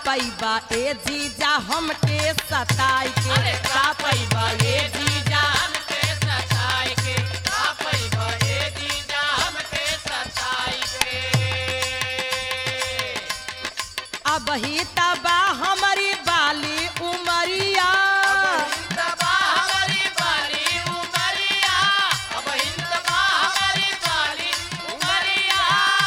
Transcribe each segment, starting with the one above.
पैबा ए जीजा हमके सताई के का पैबा ए जीजा हमके सताई के आपै भए जीजा हमके सताई के अब ही तबा हमारी बाली उमरिया दबा हमारी बाली उमरिया अब हिंदबा हमारी बाली उमरिया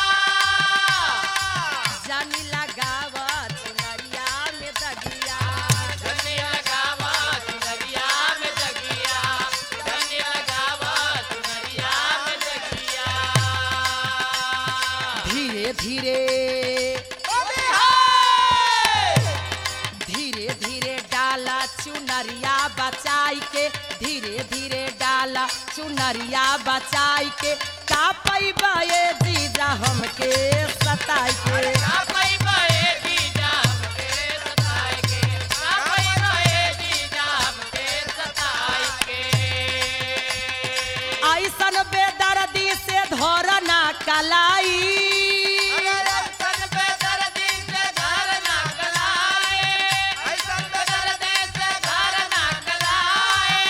जानी लगावा चुनरिया में दगिया धनिया गावा चुनरिया में जगिया धनिया गावा चुनरिया में जगिया धीरे धीरे धीरे धीरे डाला चुनरिया बचाई के धीरे धीरे डाला चुनरिया बचाई के का पैबा ए जीजा हमके सताई के कापै भए जीजा हमके सताई के कापै भए जीजा हमके सताई के ऐसन बेदर्दी से धरना कलाई सन पे दर्दी से घर ना गलाए ऐसन पे दर्दी से घर ना गलाए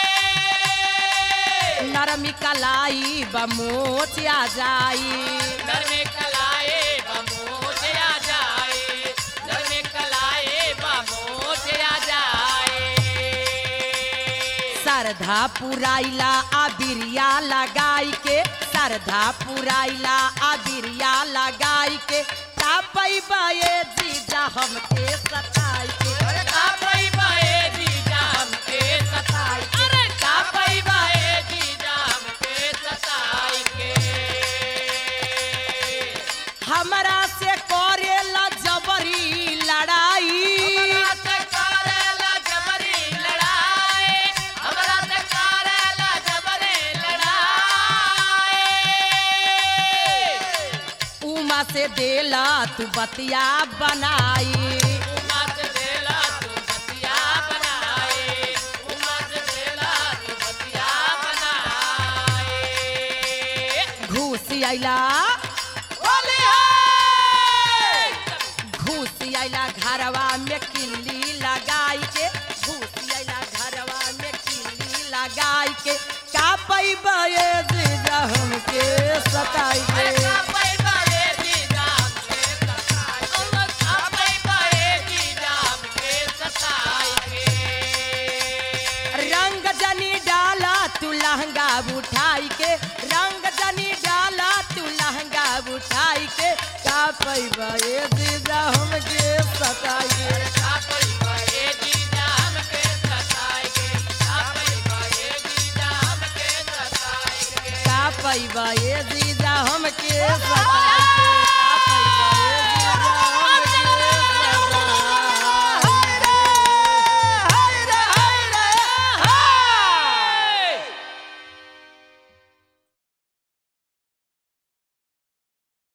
नरमी कलाई बमोच आ जाई घर में कलाए बमोच आ जाए घर में कलाए बमोच आ जाए सरधा पुराइला अबिरिया लगाई के सरधा पुराइला अबिरिया लगाई के का पैबा ए जीजा हमके सताई के कापै भए जीजा हमके सताई अरे कापै भए जीजा हमके सताई के हमरा से करेला जबरी लड़ाई हमरा से करेला जबरी लड़ाई हमरा से करेला जबरी लड़ाई उमा से देला तू बतिया बनाई उमा से देला तू बतिया बनाए उमा से देला तू बतिया बनाए घूस आइला होली है घूस आइला घरवा में किल्ली लगाई के घूस आइला घरवा में किल्ली लगाई के का पैबा ए जीजा हमके सताई अरे के कापै भए जीजा हमके सताई के कापै भए जीजा हमके सताई के रंग जनी डाला तू लहंगा उठाई के रंग जनी डाला तू लहंगा उठाई के का पैबा ए जीजा हमके सताई के कापै भए जीजा हमके सताई के कापै भए जीजा हमके सताई के का पैबा ए जीजा हमके सताई के